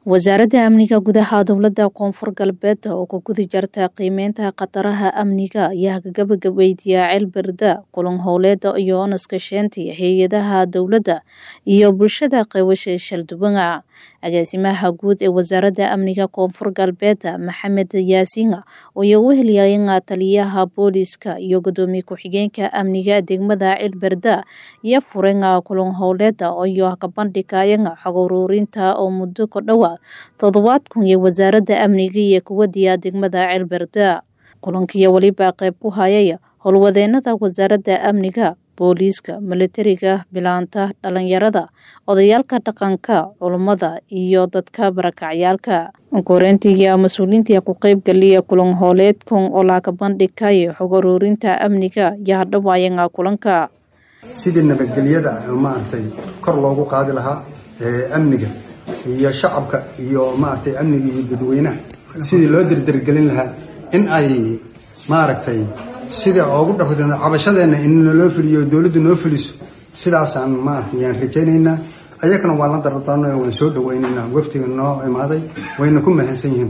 wasaaradda amniga gudaha dowladda koonfur galbeed oo ku guda jarta qiimeynta khataraha amniga ayaa gabagabeydiya ceelberda kulan howleeda iyo naskasheyntii hay-adaha dowladda iyo bulshada qaybasha shalduwanga agaasimaha guud ee wasaaradda amniga koonfur galbeed maxamed yaasiin ayaa u heliyayanga taliyaha booliska iyo gudoomiye ku-xigeenka amniga degmada ceelberda iyo furenga kulan howleeda iyo kabandhigayanga xog uruurinta oo muddo ku dhowa toddobaad kun iyo wasaaradda amniga iyo kuwadiya degmada ceelberda kulankiiyo weliba qayb ku hayay howlwadeenada wasaaradda amniga booliiska militariga bilaanta dhalinyarada odayaalka dhaqanka culummada iyo dadka barakacyaalka koreyntiiya mas-uuliintii ku qeybgaliya kulan hooleedkan oo laga bandhigay xog uruurinta amniga iyo hadhawaayanga kulanka sidii nabadgelyada maaragtay kor loogu qaadi lahaa amniga iyo shacabka iyo maaragtay amniga iyo dadweynaha sidii loo derdergelin lahaa in ay maaragtay sida ugu dhaqda cabashadeenna in naloo fuliyo dowladdu noo fuliso sidaasaan maaragtay yaan rajaynaynaa ayagana waan la dardaarno waan soo dhawaynaynaa waftiga noo imaaday wayna ku mahadsan yihiin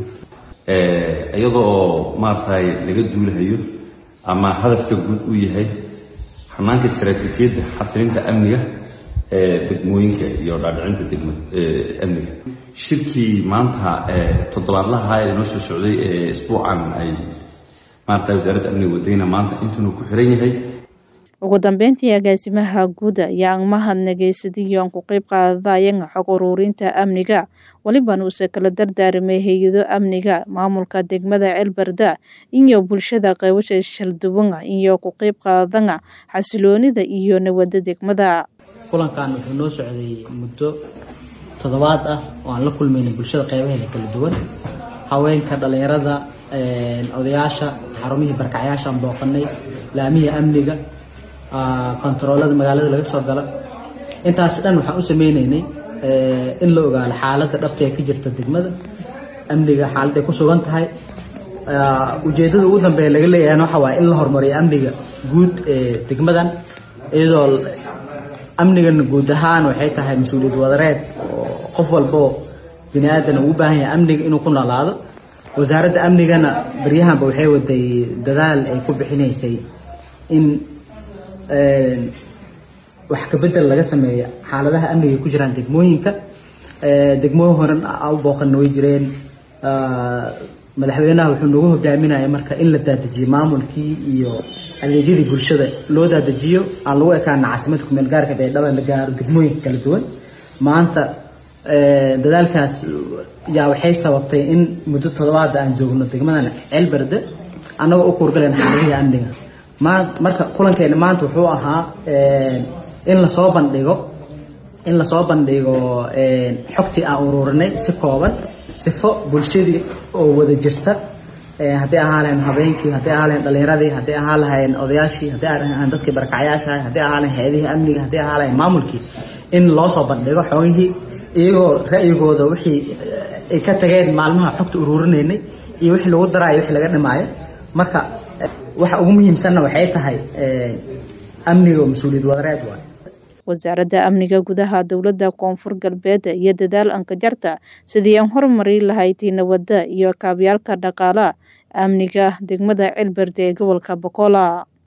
iyada oo maaragtay laga duulahayo ama hadafka guud uu yahay xanaanka istaraatiijiyadda xasilinta amniga ee degmooyinka iyo dhaadhicinta degma amniga shirkii maanta toddobaadlaha ee noo soo socday ee isbuucan ay maarata wasaaradda amniga wadayna maanta intuunu ku xiran yahay ugu dambeyntii agaasimaha guud ayaa mahadnageysadiyaan ku qeyb qaadadayan xog uruurinta amniga welibana uuse kala dardaaramay hay-ado amniga maamulka degmada ceelberda iyo bulshada qaybasha shalduwanga iyo ku qeyb qaadadanga xasiloonida iyo nabadda degmada kulankan wuxuu noo socday muddo toddobaad ah oo aan la kulmayna bulshada qeybaheeda kala duwan haweenka dhalinyarada odayaasha xarumihii barkacyaashaan booqanay laamihii amniga kontaroolada magaalada laga soo gala intaas dhan waxaan u sameyneynay in la ogaalo xaaladda dhabta ee ka jirta degmada amniga xaaladday ku sugan tahay ujeeddada ugu dambeeya laga leeyahan waxa waaye in la horumariyo amniga guud ee degmadan iyadoo amnigan guud ahaan waxay tahay mas-uuliyad wadareed oo qof walboo bini aadan uu u baahan yahay amniga inuu ku noolaado wasaaradda amnigana baryahanba waxay waday dadaal ay ku bixinaysay in wax kabedel laga sameeyo xaaladaha amniga ku jiraan degmooyinka degmooyin horen u booqana way jireen madaxweynaha wuxuu nagu hogaaminaya marka in la daadajiyo maamulkii iyo adeegyadii bulshada loo daadajiyo aan lagu ekaana caasimada kumeel gaarka beedhaba la gaaro degmooyinka kala duwan maanta dadaalkaas yaa waxay sababtay in muddo toddobaada aan joogno degmadan ceelberde annagoo u kuurgalayna xaaladihii amniga marka kulankeena maanta wuxuu ahaa in lasoo bandhigo in lasoo bandhigo xogtii aan ururinay si kooban sifo bulshadii oo wada jirta haddii ahaa lahayn habeenkii haddii ahaa lahayn dhalinyaradii haddii ahaa lahayn odayaashii haddii ahaan dadkii barakacyaasha haddii ahaa lahayn hay-adihii amniga haddii ahaa lahayn maamulkii in loo soo bandhigo xogihii iyagoo ra'yigooda wixii ay ka tageen maalmaha xogta ururinaynay iyo wixii lagu daraayo wixii laga dhimaayo marka waxa ugu muhiimsanna waxay tahay amniga oo mas-uuliyad wadareed waay wasaaradda amniga gudaha dowladda koonfur galbeed iyo dadaal ankajarta sidii aan horumari lahayd nabadda iyo kaabyaalka dhaqaalaha amniga degmada ceelberde ee gobolka bokola